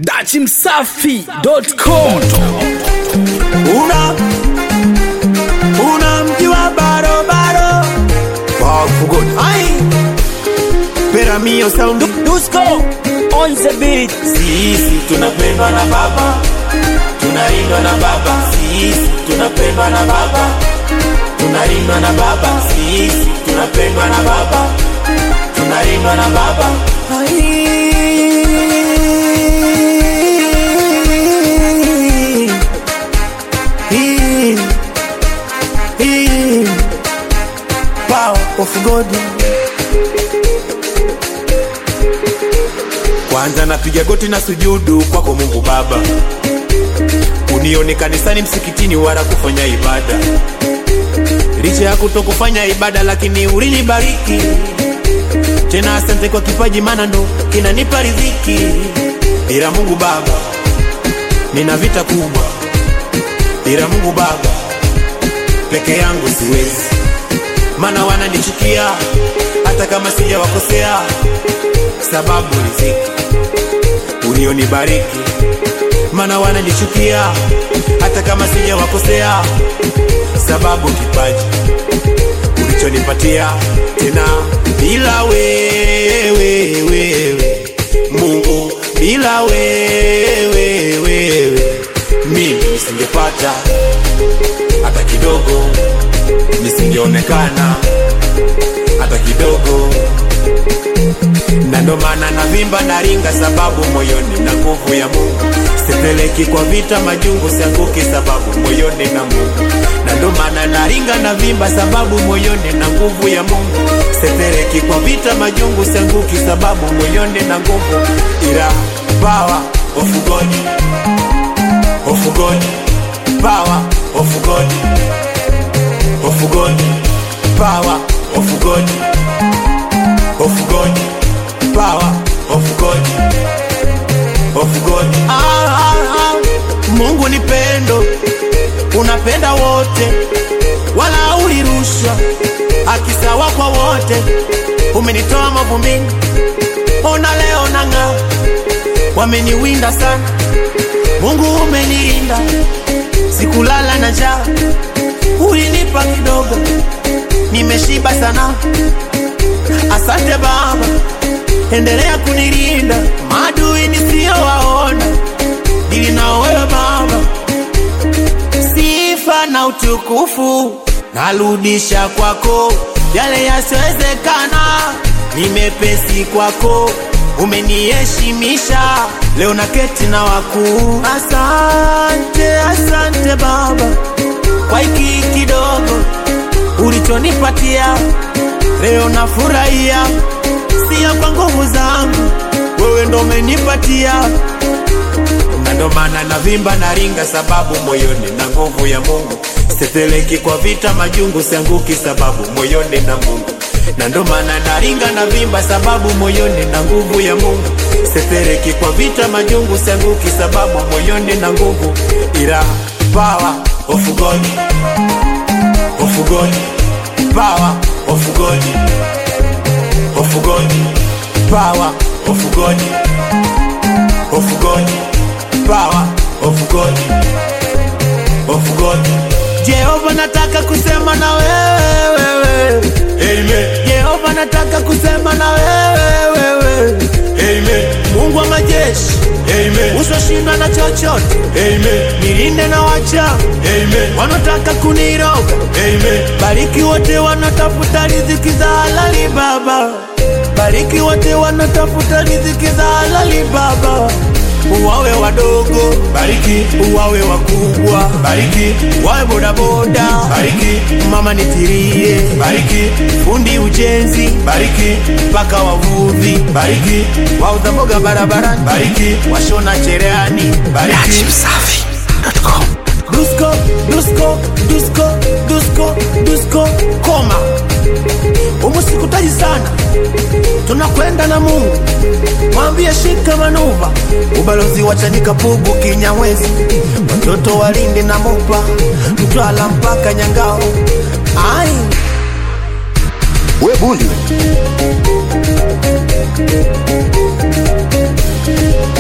dachimsafi.com una una mji wa barobaro wafugoni ai pera mio sound dusko on the beat sisi tunapendwa na baba tunalindwa na baba sisi tunapendwa na baba tunalindwa na baba sisi tunapendwa na baba tunalindwa na baba ai Hii, hii, power of God. Kwanza napiga goti na sujudu kwako Mungu Baba, unione kanisani, msikitini, wala kufanya ibada. Licha ya kutokufanya ibada, lakini ulinibariki tena. Asante kwa kipaji, maana ndo kinanipa riziki. Ila Mungu Baba, nina vita kubwa ila Mungu Baba peke yangu siwezi, maana wananichukia hata kama sijawakosea, sababu riziki ulionibariki, maana wananichukia hata kama sijawakosea, sababu kipaji ulichonipatia tena, bila wewe wewe Mungu, bila wewe wewe mimi nisingepata hata kidogo, nisingeonekana hata kidogo, na ndo maana navimba naringa, sababu moyoni na nguvu ya Mungu. Sipeleki kwa vita majungu, sianguki sababu moyoni na Mungu, na ndo maana naringa navimba, sababu moyoni na nguvu ya Mungu. Sipeleki kwa vita majungu, sianguki sababu moyoni na nguvu, ila power of God of God, power of God, of God, power of God, of God, power of God, of God. Ah, ah, ah. Mungu ni pendo, unapenda wote, wala ulirushwa akisawa kwa wote. Umenitoa mavumbini, ona leo nang'aa, wameniwinda sana Mungu umenilinda, sikulala na njaa, ulinipa kidogo, nimeshiba sana. Asante Baba, endelea kunilinda, maadui nisiyowaona, dili na wewe Baba. Sifa na utukufu narudisha kwako, yale yasiwezekana ni mepesi kwako umeniheshimisha leo na keti na wakuu. Asante, asante Baba kwa hiki kidogo ulichonipatia leo, nafurahia, sio kwa nguvu zangu, wewe ndo umenipatia, na ndo maana navimba na ringa, sababu moyoni na nguvu ya Mungu. Sipeleki kwa vita majungu, sianguki sababu moyoni na Mungu na ndo maana naringa na vimba sababu moyoni na nguvu ya Mungu. Sepereki kwa vita majungu, sianguki sababu moyoni na nguvu, ila power of God, of God, power of God, of God, power of God, of God, power of God, of God. Jehova, nataka kusema na wewe Amen. Jehova nataka kusema na wewe wewe. Amen. Mungu wa majeshi. Amen. Usiwashindwa na chochote. Amen. Nilinde na wacha. Amen. Wanataka kuniroga. Amen. Bariki wote wanatafuta riziki za halali Baba. Bariki wote wanatafuta riziki za halali Baba uwawe wadogo, bariki, uwawe wakubwa, bariki, wawe bodaboda, bariki, mama nitirie, bariki, fundi ujenzi, bariki, mpaka wavuvi, bariki, wauza mboga barabarani, bariki, washona cherehani, bariki. dachimsafi.com Dusko, dusko, dusko, dusko, dusko, koma. Umusikutaji sana, tunakwenda na Mungu. Mwambie shika manuva, ubalozi wa Chanika, Pugu, Kinyawezi, watoto walinde na Mopa, Mtwala mpaka Nyangao. Ai, we bundi